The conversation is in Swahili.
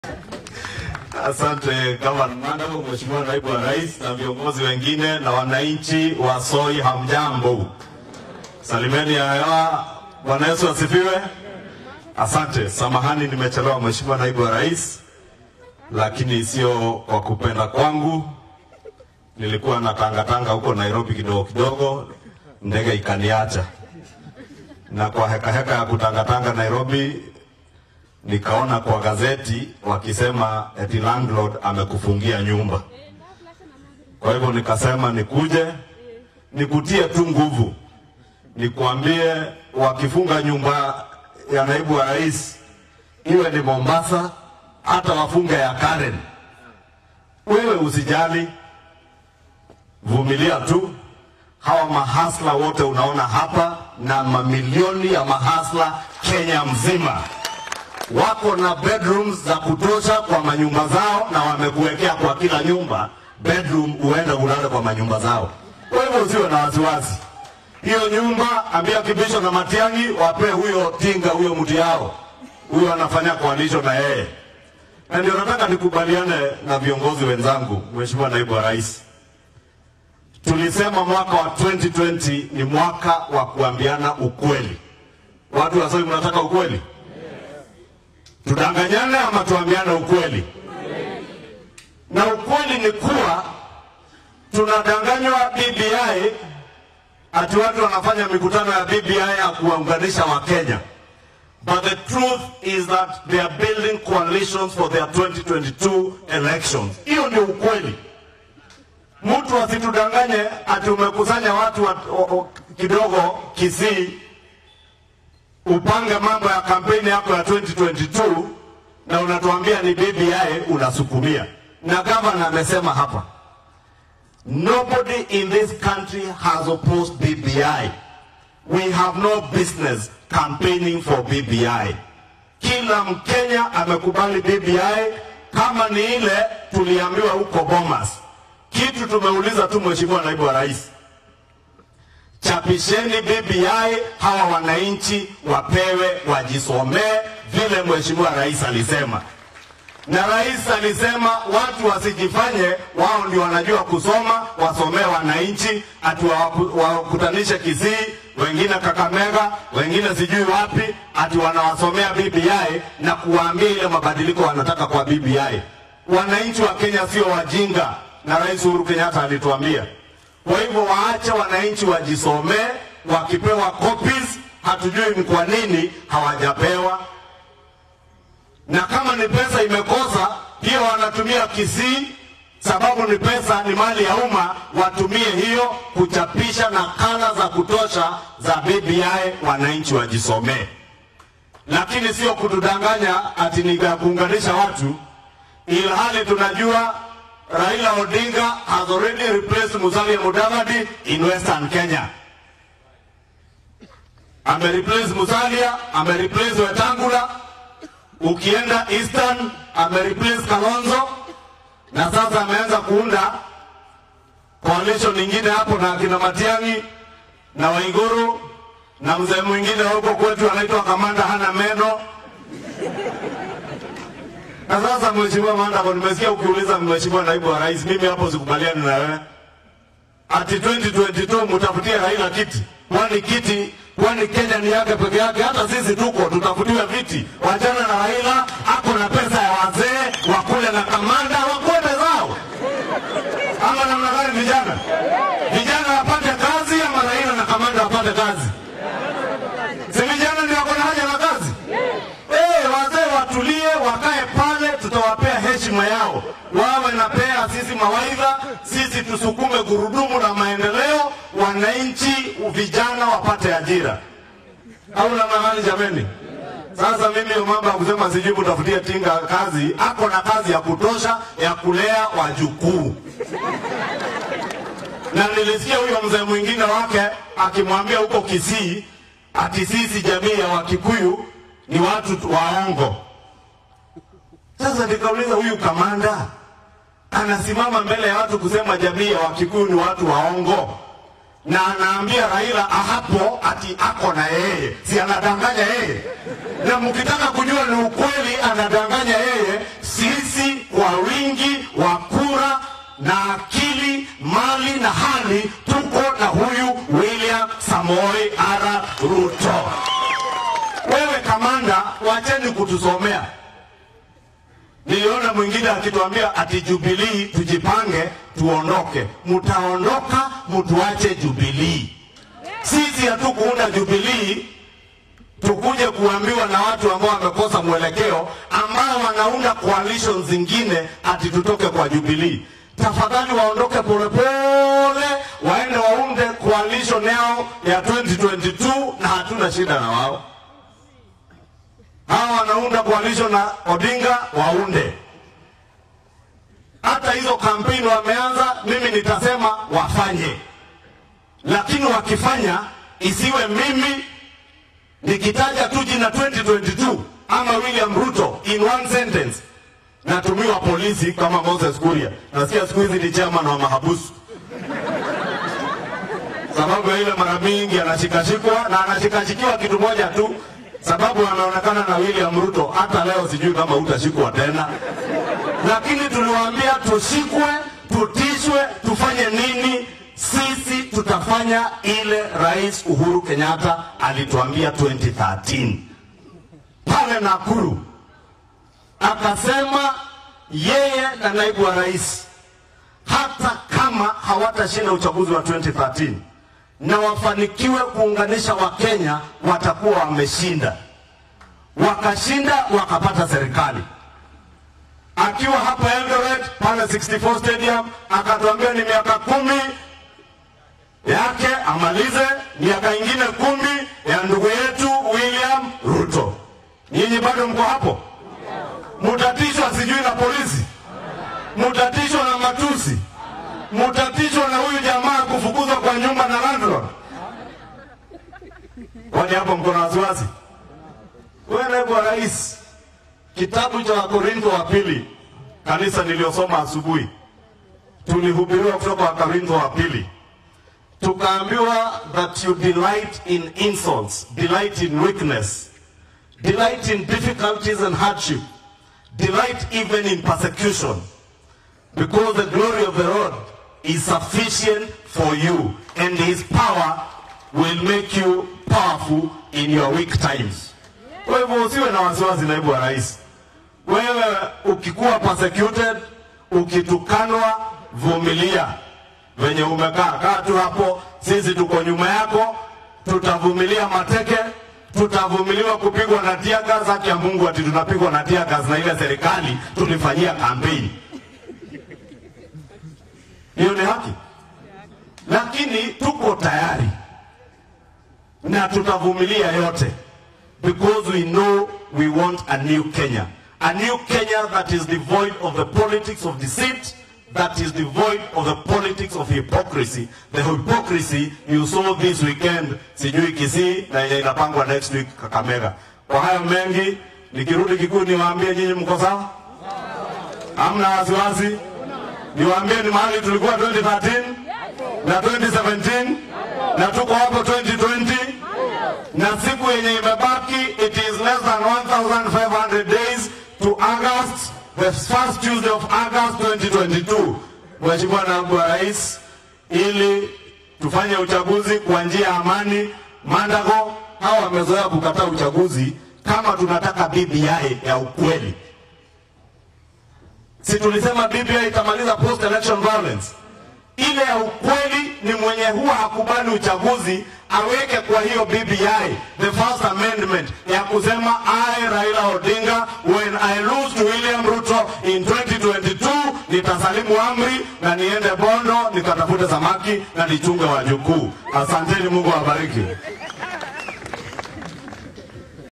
Asante Gavana Mandavo, Mheshimiwa Naibu wa Rais na viongozi wengine na wananchi wa Soi, hamjambo? Salimeni hawa. Bwana Yesu asifiwe. Asante, samahani nimechelewa Mheshimiwa Naibu wa Rais, lakini sio kwa kupenda kwangu. Nilikuwa na tangatanga huko Nairobi kidogo kidogo, ndege ikaniacha, na kwa heka heka ya kutangatanga Nairobi nikaona kwa gazeti wakisema eti landlord amekufungia nyumba. Kwa hivyo nikasema nikuje nikutie tu nguvu, nikuambie wakifunga nyumba ya naibu wa rais, iwe ni Mombasa, hata wafunge ya Karen, wewe usijali, vumilia tu. Hawa mahasla wote unaona hapa na mamilioni ya mahasla Kenya mzima wako na bedrooms za kutosha kwa manyumba zao, na wamekuwekea kwa kila nyumba bedroom, uende ulale kwa manyumba zao. Kwa hivyo usiwe na wasiwasi. Hiyo nyumba ambia Kibisho na Matiang'i wape huyo tinga huyo mtu yao, huyo anafanya coalition na yeye. Na ndio nataka nikubaliane na viongozi wenzangu, Mheshimiwa Naibu wa Rais, tulisema mwaka wa 2020 ni mwaka wa kuambiana ukweli. Watu wa Soi, mnataka ukweli? Tudanganyane ama tuambiane ukweli? Na ukweli ni kuwa tunadanganywa BBI, ati watu wanafanya mikutano ya BBI ya kuwaunganisha Wakenya. But the truth is that they are building coalitions for their 2022 elections. Hiyo ndio ukweli. Mtu asitudanganye ati umekusanya watu wa, o, o, kidogo Kisii upange mambo ya kampeni yako ya 2022 na unatuambia ni BBI unasukumia. Na gavana amesema hapa, nobody in this country has opposed BBI. We have no business campaigning for BBI. Kila Mkenya amekubali BBI kama ni ile tuliambiwa huko Bomas. Kitu tumeuliza tu, Mheshimiwa Naibu wa Rais, chapisheni BBI, hawa wananchi wapewe wajisomee vile Mheshimiwa Rais alisema. Na rais alisema watu wasijifanye wao ndio wanajua kusoma, wasomee wananchi, ati wakutanishe Kisii, wengine Kakamega, wengine sijui wapi, ati wanawasomea BBI na kuwaambia ile mabadiliko wanataka kwa BBI. Wananchi wa Kenya sio wajinga, na Rais Uhuru Kenyatta alituambia. Kwa hivyo waache wananchi wajisomee, wakipewa copies, hatujui ni kwa nini hawajapewa na kama ni pesa imekosa hiyo, wanatumia Kisii sababu ni pesa, ni mali ya umma, watumie hiyo kuchapisha nakala za kutosha za BBI, wananchi wajisomee, lakini sio kutudanganya ati ni ya kuunganisha watu, ilhali tunajua Raila Odinga has already replaced Musalia Mudavadi in Western Kenya. Amereplace Musalia, amereplace Wetangula ukienda Eastern amereplace Kalonzo na sasa ameanza kuunda coalition nyingine hapo na akina Matiang'i na Waiguru na mzee mwingine huko kwetu anaitwa Kamanda hana meno. Na sasa Mheshimiwa Mandako, nimesikia ukiuliza Mheshimiwa Naibu wa Rais, mimi hapo sikubaliani na wewe ati 2022 mtafutie Raila kiti, kwani kiti kwani Kenya ni yake peke yake? Hata sisi tuko tutafutiwe viti. Wachana na Raila, ako na pesa ya wazee wakule na kamanda wakwende zao, ama namna gani? Vijana vijana wapate kazi, ama Raila na kamanda wapate kazi? Si vijana ndio wako na haja na kazi? Eh, wazee watulie, wakae pale, tutawapea heshima yao, wawe napea sisi mawaidha, sisi tusukume gurudumu la maendeleo, wananchi vijana wapate ajira, au namna gani jameni? Sasa mimi mambo ya kusema sijui mtafutie tinga kazi, ako na kazi ya kutosha ya kulea wajukuu na nilisikia huyo mzee mwingine wake akimwambia huko Kisii ati sisi jamii ya Wakikuyu ni watu waongo. Sasa nikauliza huyu kamanda anasimama mbele ya watu kusema jamii ya Wakikuyu ni watu waongo, na anaambia Raila hapo ati ako na yeye, si anadanganya yeye? na mkitaka kujua ni ukweli anadanganya yeye, sisi kwa wingi wa kura na akili, mali na hali tuko na huyu William Samoei Ara Ruto. Wewe kamanda, wacheni kutusomea. Niliona mwingine akituambia ati Jubilii tujipange tuondoke. Mtaondoka mtuache Jubilii. Sisi hatukuunda Jubilii tukuje kuambiwa na watu ambao wamekosa mwelekeo, ambao wanaunda coalition zingine ati tutoke kwa Jubilii. Tafadhali waondoke polepole, waende waunde coalition yao ya 2022 na hatuna shida na wao. Hawa wanaunda coalition na Odinga waunde. Hata hizo kampeni wameanza, mimi nitasema wafanye, lakini wakifanya isiwe mimi nikitaja tu jina 2022 ama William Ruto in one sentence natumiwa polisi kama Moses Kuria. Nasikia siku hizi ni chairman wa mahabusu sababu ya ile mara mingi anashikashikwa na anashikashikiwa kitu moja tu, sababu anaonekana na William Ruto. Hata leo sijui kama utashikwa tena, lakini tuliwaambia tushikwe, tutishwe, tufanye nini? Sisi tutafanya ile Rais Uhuru Kenyatta alituambia 2013 pale Nakuru, akasema yeye na naibu wa rais hata kama hawatashinda uchaguzi wa 2013 na wafanikiwe kuunganisha Wakenya, watakuwa wameshinda. Wakashinda wakapata serikali. Akiwa hapa Eldoret pale 64 Stadium akatuambia ni miaka kumi yake amalize, miaka ingine kumi ya ndugu yetu William Ruto. Nyinyi bado mko hapo? Mutatishwa sijui na polisi, mutatishwa na matusi, mutatishwa na huyu jamaa kufukuzwa kwa nyumba na landlord. Kwani hapo mko na wasiwasi? Wewe naibu wa rais, kitabu cha Wakorintho wa pili, kanisa niliyosoma asubuhi, tulihubiriwa kutoka Wakorintho wa pili tukaambiwa that you delight in insults, delight in weakness, delight in difficulties and hardship, delight even in persecution, because the glory of the Lord is sufficient for you, and his power will make you powerful in your weak times. Kwa hivyo usiwe na wasiwasi, naibu wa rais. Wewe ukikuwa persecuted, ukitukanwa, vumilia venye umekaa, kaa tu hapo. Sisi tuko nyuma yako, tutavumilia mateke, tutavumiliwa kupigwa na tear gas. Haki ya Mungu, ati tunapigwa na tear gas na ile serikali tulifanyia kampeni. Hiyo ni haki, lakini tuko tayari na tutavumilia yote because we know we want a new Kenya, a new Kenya that is devoid of the politics of deceit that is devoid of the politics of hypocrisy. The hypocrisy you saw this weekend, sijui Kisii na yenye inapangwa next week Kakamega. Kwa hayo mengi, nikirudi Kikuyu niwaambie nyinyi mko sawa? Hamna wasiwasi? Niwaambie ni mahali tulikuwa 2013 na 2017 na tuko hapo 2020 na siku yenye imebaki, it is less than 1500 days to August the first Tuesday of August 2022. Mheshimiwa Naibu wa Rais, ili tufanye uchaguzi kwa njia ya amani. Mandago hawa wamezoea kukataa uchaguzi kama tunataka BBI ya ukweli. Si tulisema BBI itamaliza post election violence? Ile ya ukweli ni mwenye huwa hakubali uchaguzi aweke kwa hiyo BBI the first amendment ya kusema I Raila Odinga when I lose to William Ruto in 2022 nitasalimu amri na niende Bondo nikatafute samaki na nichunge wajukuu. Asanteni, Mungu awabariki.